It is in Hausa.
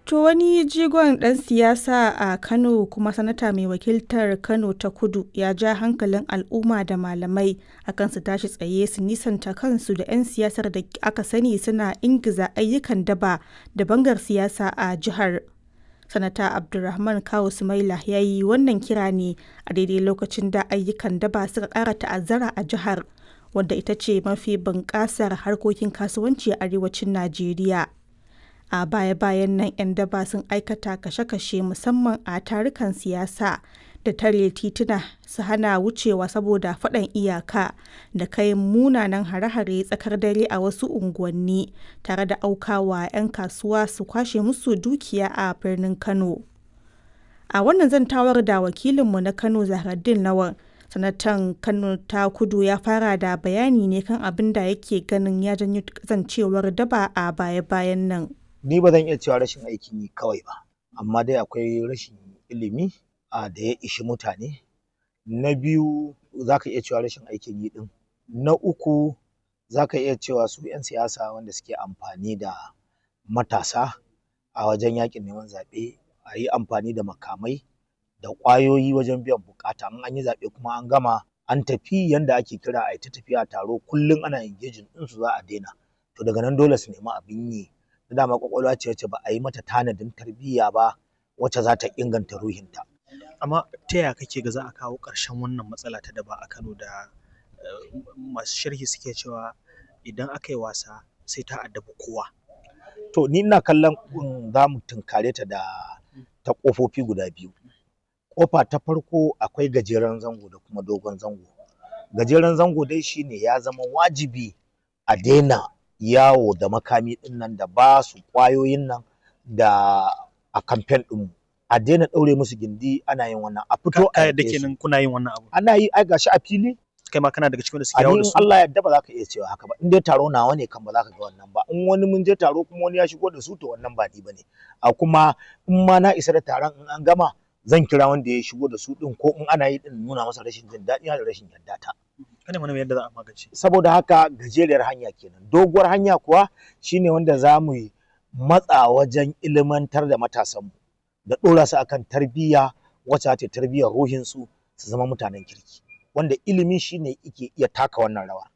To wani jigon ɗan siyasa a Kano kuma sanata mai wakiltar Kano ta Kudu ya ja hankalin al'umma da malamai akan su tashi tsaye su nisanta kansu da 'yan siyasar da aka sani suna ingiza ayyukan daba da bangar siyasa a jihar. Sanata Abdulrahman Kawu Sumaila ya yi wannan kira ne a daidai lokacin da ayyukan daba suka ƙara ta'azzara a jihar, wadda ita ce mafi bunƙasar harkokin kasuwanci a arewacin Najeriya. a baya-bayan nan 'yan daba sun aikata kashe-kashe musamman a tarukan siyasa da tare tituna su hana wucewa saboda faɗan iyaka da kai munanan hare-hare tsakar dare a wasu unguwanni tare da aukawa 'yan kasuwa su kwashe musu dukiya a birnin kano a wannan zantawar da wakilinmu na kano zahraddin lawan sanatan kano ta kudu ya fara da bayani ne kan abin da yake ganin ya janyo kasancewar daba a baya-bayan nan ni ba zan iya cewa rashin aikin yi kawai ba amma dai akwai rashin ilimi a da ya ishi mutane na biyu za ka iya cewa rashin aikin yi din na uku za ka iya cewa su 'yan siyasa wanda suke amfani da matasa a wajen yakin neman zaɓe a yi amfani da makamai da ƙwayoyi wajen biyan bukata in an yi zaɓe kuma an gama an tafi yanda ake kira a ta tafiya taro kullum ana engaging ɗinsu za a daina to daga nan dole su nemi abin yi da dama kwakwalwa ce wacce ba a yi mata tanadin tarbiyya ba wacce za ta inganta ruhinta. Amma ta yaya kake ga za a kawo ƙarshen wannan matsala ta daba a Kano da masu sharhi suke cewa idan aka yi wasa sai ta addabi kowa. To ni ina kallon za mu tunkare ta da ta ƙofofi guda biyu. Ƙofa ta farko akwai gajeren zango da kuma dogon zango. Gajeren zango dai shine ya zama wajibi a daina yawo da makami ɗin nan da ba su ƙwayoyin nan da a kamfen ɗinmu a daina ɗaure musu gindi ana yin wannan a fito a yadda kenan kuna yin wannan abu ana yi ai gashi a fili kai ma kana daga cikin da suke yawo da su Allah yadda ba za ka iya cewa haka ba in dai taro nawa ne kan ba za ka ga wannan ba in wani mun je taro kuma wani ya shigo da su to wannan ba ni bane a kuma in ma na isa da taron in an gama zan kira wanda ya shigo da su din ko in ana yi din nuna masa rashin jin daɗi da rashin yarda ta kada mana yadda za a magance saboda haka gajeriyar hanya kenan doguwar hanya kuwa shine wanda za mu matsa wajen ilimantar da matasanmu da ɗora su akan tarbiyya wacce ta tarbiyyar ruhinsu su zama mutanen kirki wanda ilimi shine yake iya taka wannan rawa